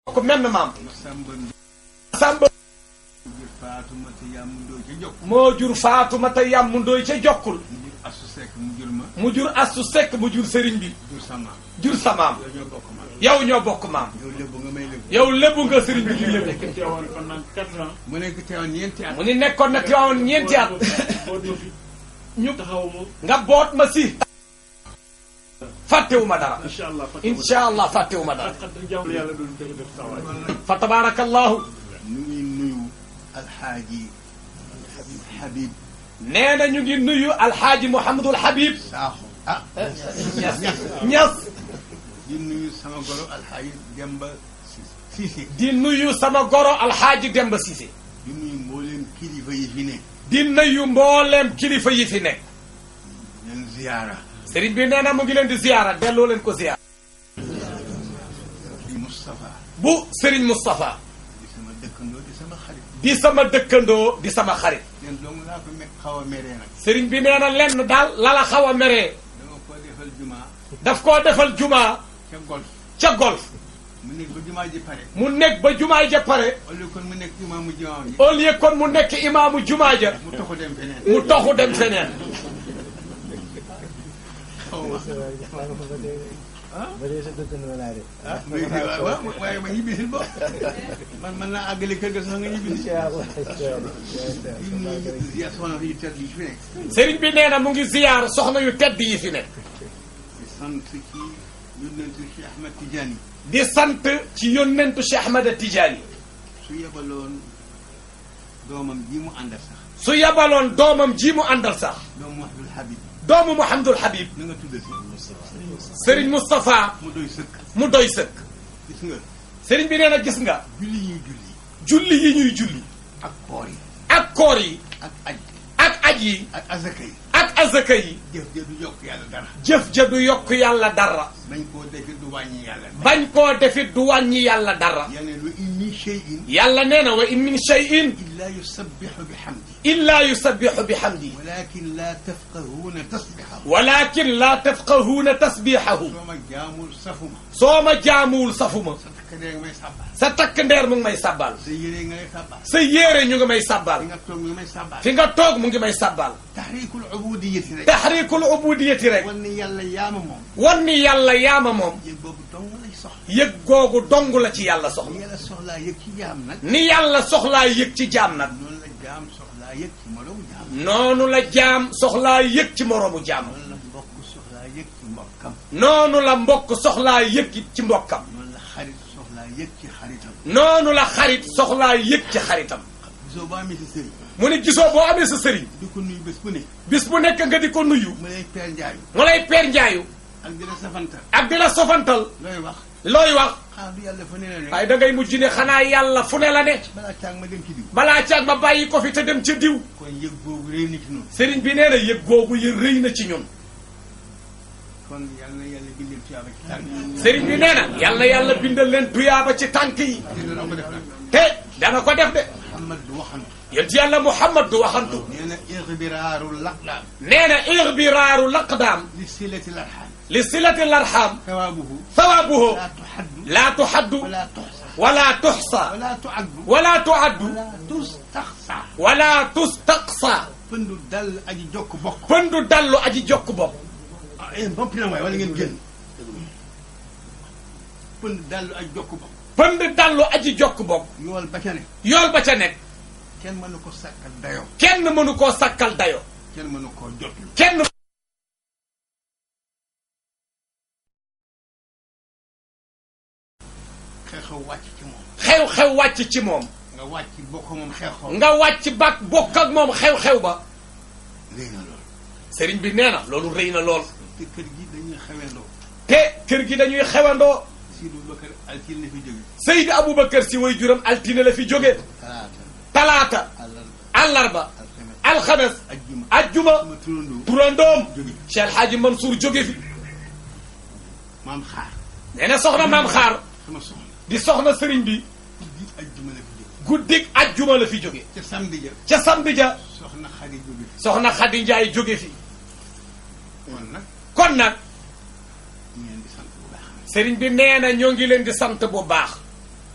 ko menn maam Samba Samba Ndour Faatumata Yam Ndooy ca Jokk moo jur Faatumata Yam Ndooy ca Jokkul mu jur Asu Sekk mu jur ma mu jur Astu Sekk mu jur sëriñ bi jur sama jur sa maam yow ñoo bokk ma yow ñoo bokk maam yow lébu nga may lébu yow lébu nga sëriñ bi di lébu nekk teewoon pendant quatre ans. mu nekk teewoon ñeenti at mu ni nekkoon na Tiwaawan ñeenti at boot ma fi ñu taxaw ma nga boot ma si fàttewuma dara incha allah. incha allah fàttewuma dara xat xat jàmm yàlla doon def def tawaay. fa tabaarakallahu ñu ngi nuyu alxaaji Habib nee na ñu ngi nuyu alxaaji Mouhamadul Habib Saaxo ah Ñas Ñas di nuyu sama goro alxaaji Demba Cissé di nuyu sama goro alxaaji Demba Cissé di nuyu mbooleem kilifa yi fi ne di nuyu mbooleem kilifa yi fi nekk leen ziyaara sëriñ bi nee na mu ngi leen di ziyaara delloo leen ko ziyaara di Moustapha bu sëriñ Moustapha di sama dëkkandoo di sama xarit di sama dëkkandoo di sama xarit leen dong laa ko me xaw a meree nag sëriñ bi nee na lenn daal lala xaw a meree dama ko defal jumaa daf koo defal jumaa ca golf ca golf mu nekk ba jumaa ji pare mu nekk ba jumaay ja pare au lieu kon mu nekk jumaa mu jumaa ji au lieu kon mu nekk imaamu jumaa ja mu toxu dem feneen mu toxu dem feneen xaw ma ba dee sa dëkkandoo laa de. ah muy waaw waaw waaye ma ñibbisil bo man mën naa àggale kër ga sax nga ñibbisi incha allah incha allah. di nuyu ya soxna yi tedd yi fi nekk sëriñ bi nee na mu ngi ziyaar soxna yu tedd yi fi nekk di sant ci yónnentu Cheikh Ahmed Tidiane di sant ci yónnentu Cheikh Ahmada Tidiane su yebaloon doomam ji mu àndal sax su yabaloon doomam ji mu àndal sax doomu Abdul Habib doomu Mouhamadul Habib na nga tuddati sëriñ Moustapha mu doy sëkk mu doy sëkk gis nga sëriñ bi nee na gis nga julli ñuy julli julli yi ñuy julli ak koor yi ak koor yi ak aj ak aj yi ak azaka yi ak azaka yi jëf ja du yokk yàlla dara jëf ja du yokk yàlla dara bañ koo defi du wàññi yàlla bañ koo defit du wàññi yàlla dara yàlla lu in min shay'in yàlla nee na wa in min shay'in illa yusabbihu bihamdi illa yusabbihu bihamdi walakin la tafqahuuna tasbihahu walakin la tafqahuuna tasbihahu soo ma jaamul safuma soo ma jaamuwul safuma sa takk dee nga may sàbbal sa takk ndeer mu ngi may sabbal sa yére nga may sàbbal sa yéere ñu ngi may fi sabbal nga toog nga may sàbbal fi nga toog mu ngi may sabbal taxriikul ubudiyati rek taxriikul ubudiyati rek wan ni yàlla yaama moom wan ni yàlla yaama moom yëg boobu dong lay soxla yëg googu dong la ci yàlla ni soxla yàlla soxlaa yëg ci jaam nag ni yàlla soxlaa yëg ci jaam nag noonu la jaam soxlaa yëg ci moroomu jaam noonu la jaam soxlaa yëg ci moroomu jaam noonu la mbokk soxlaa yëg ci mbokkam noonu la mbokk soxlaa yëg ci mbokkam noonu la xarit soxlaa yëg ci xaritam noonu la xarit soxlaa yëg ci xaritam gisoo boo amee si sëriñ mu ne gisoo boo amee sa sëriñ di ko nuyu bés bu ne bis bu nekk nga di ko nuyu mu lay peer njaayu mu lay peer njaayu ak di la safantal ak di la sofantal looy wax looy wax xanaa du yàlla fa ne la ne waaye da ngay mujj ne xanaa yàlla fu ne la ne balaa caag ma dem ci diw balaa caag ma bàyyi ko fi te dem ca diw kon yëg boobu réy na ci noonu sëriñ bi nee na yëg googu yë rëy na ci ñun kon yàlla na yàlla bindal tuyaaba ci tànk sëriñ bi nee na yàlla na yàlla bindal leen tuyaaba ci tànk yi te dana ko def nag te dana ko def de Muhammad du waxantu yent yàlla Muhammad du waxantu nee na ixbiraaru laqdaam nee na ixbiraaru laqdaam li silati larxam li silati larxam sawaabuhu sawaabuhu laa tuxaddu laa tuxaddu wala tuxsa wala tuxsa wala tuaddu wala tuaddu wala tustaxsa wala tustaqsa pëndu dal aji jokk bokk pëndu dallu aji jokk bopp ah yéen boppi na waay wala ngeen génn pëndu dallu aji jokk bokk pënd dallu aji jokk bopp yool ba ca ne yool ba ca nekk kenn mënu ko sàkkal dayoo kenn mënu koo sakkal dayo kenn mënu koo jotlu kenn xew-xew wàcc ci moom xew-xew wàcc ci moom nga wàcc bokk moom xew-xew nga wàcc bak bokk ak moom xew-xew ba léegi na loolu sëriñ bi nee na loolu rëy na lool te kër gi dañuy xewendoo te kër gi dañuy xewandoo Sidou Bakar altil na fi jóge Seydi Aboubacar si way juram altine la fi jóge talaata talaata àllarba àllarba alxames alxames ajjuma ajjuma sama turandoo turandoom jóge Cheikh El Hadji Mansour jóge fi maam xaar nee na soxna maam xaar sama soxna di soxna sëriñ bi guddi ajjuma la fi jóge guddik ajjuma la fi jóge ca samedi ja ca samedi ja soxna xari jóge fi soxna Xadi Njaay jóge fi kon nag kon nag ñu leen di sant bu baax sëriñ bi nee na ñoo ngi leen di sant bu baax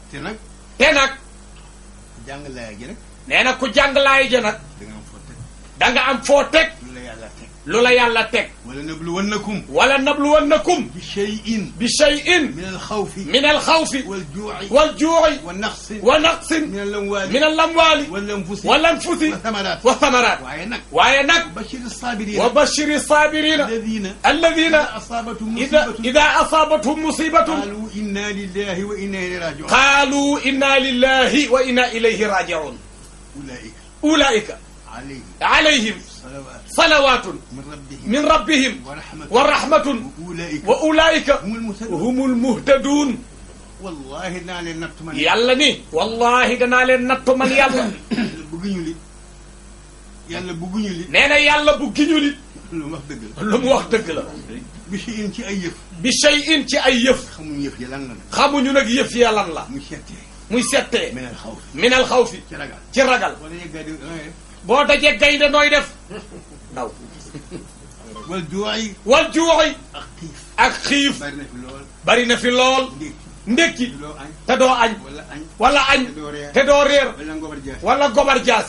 te nag te nag jàng laaya ji nag nee na ku jàng laay ja nag da nga am foo teg da nga am foo teg lu la yàlla teg lu la yàlla teg wala nabluwannakum wala nabluwannakum bi shay'in bi shay'in min alxawfi min alxawfi wal juuci wal juuci wa naqsin wa naqsin min alamwaali min alamwaali wal anfusi wal anfusi wa thamaraat wa thamaraat waaye nag waaye nag bashir saabiriin wa bashiri saabirina alladina alladina asaabatum ida musibatun ida asaabathum musibatun qaalu inna lillahi wa inna ilayhi rajiun qaalu inna lillahi wa inna ilayhi rajiun ulaika ulaika alayhim alayhim salawat salawatun min rabbihim min rabbihim wa rahmatun wa rahmatun wa ulaika wa ulaika humul muhtadun humul muhtadun wallahi naa leen natt man yàlla ni wallahi danaa leen nattu man yàlla yàlla bëgguñu li yàlla bëgguñu li nee na yàlla bu giñu nit lu mu wax dëgg la lu mu wax dëgg la bi si in ci ay yëf bi shay'in ci ay yëf xamuñu yëf yi lan la nag xamuñu nag yëf ya lan la mu settee muy settee meneen xaw min al xawfi ci ragal ci ragal wala yeggaa di da ngay def boo dajee gaynde nooy def daw wal juuci wal juuxi ak xiif ak xiif bari na fi lool bari na fi lool ndékki ndékki loo añ te doo añ wala añ wala añ te doo reer te doo réer wala ngobar jaas wala gobar jaasi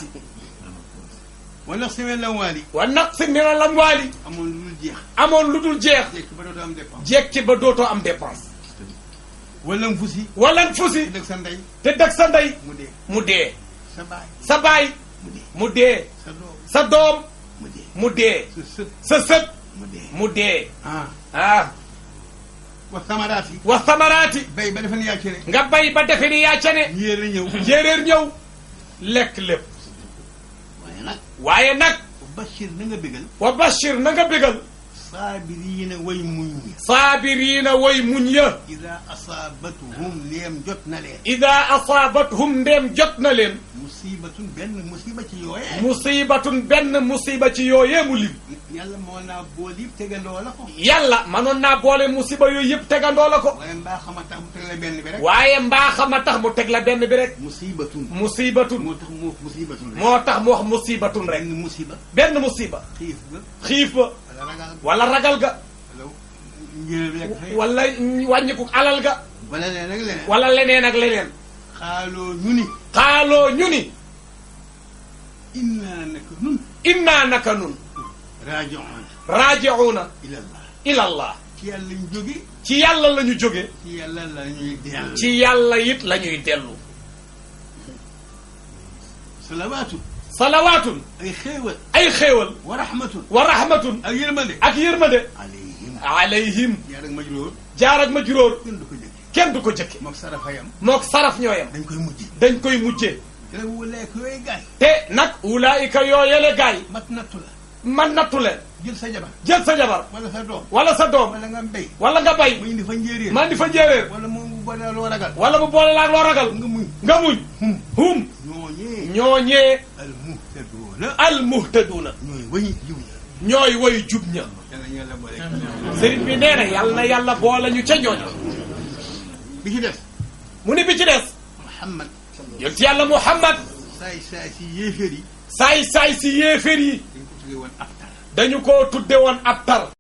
wala semaine la waali wa naqsi min al amwaali amoon lu dul jeex amoon lu dul jeex jekki ba dootoo am dépense jekki ba dootoo am dépense wala mu fusi wala fusi dëgg sa ndey te dëgg sa ndey mu dee mu dee sa baay sa baay mu dee mu dee sa doom sa doom mu dee mu dee sa sët sa sët mu dee mu dee ah ah wa samaraat yi wa samaraati bay ba defe ne yaa ci ne nga bay ba defe ni yaa ca ne yéer a ñëw jéeréer ñëw lekk lépp waaye nag waaye nag bashir na nga bégal wa bashir na nga bégal saabiriina way muñ ñi saabiriina way muñ ya ida asaabatuhum neem jot na leen ida asaabathum ndeem jot na leen musibatun benn musiba ci yooyee musibatun benn musiba ci yooyee mu lim yàlla moo naa bool yëpp tegandoo la ko yàlla manoon naa boole musiba yooyu yëpp tegandoo la ko waaye mbaa xama tax mu teg la benn bi rek waaye mbaa xama tax mu teg la benn bi rek musibatun musibatun moo tax mu musibatun rek moo tax mu wax musibatun rek benn musiba benn musiba xiif ga xiif ba wala ragal wala ragal ga wala njëriñ bi rek xëy wala wàññiku alal ga wala leen rek leneen wala leneen ak leneen xaaloo ñu ni xaaloo ñu ni innaa naka nun innaa naka nun raaji'uun raaji'uuna ilallah ilallah ci yàlla ñu jóge ci yàlla la ñu jóge ci yàlla la ñuy dellu ci yàlla it la ñuy dellu salawaatu salawaatun ay xéewal ay xéewal wa rahmatun wa rahmatun ak yërmande ak yërmande alayhim alayhim yaa rek majróor jaar ak ma juróor kenn du ko jëkk kenn du ko jëkke mook sarafayam mook saraf ñooyam dañ koy mujj dañ koy mujjee te nag wulee ko yooyu gaay te nag ulaayika yooyele gaay mat nattu la man nattu leen jël sa jabar jël sa jabar wala sa doom wala sa doom wala nga mbéy wala nga bay mu indi fa njéeréer man di fa njéeréer wala mu bu boole loo ragal wala bu boole laag loo ragal nga muñ nga muñ hum hum ñooñee ñooñee al muhtaduuna al muhtaduuna ñooy wañi jiw ña ñooy way jub ña yàlla ñu yàlla boole sëriñ bi nee na yàlla na yàlla boole ñu ca ñooña bi ci des mu ni bi ci des Muhammad yonent yàlla Muhammad saay saay si yéeféer yi saay saay si yéeféer yi dañ ko tuddee woon abtar dañu ko tudde woon ab tar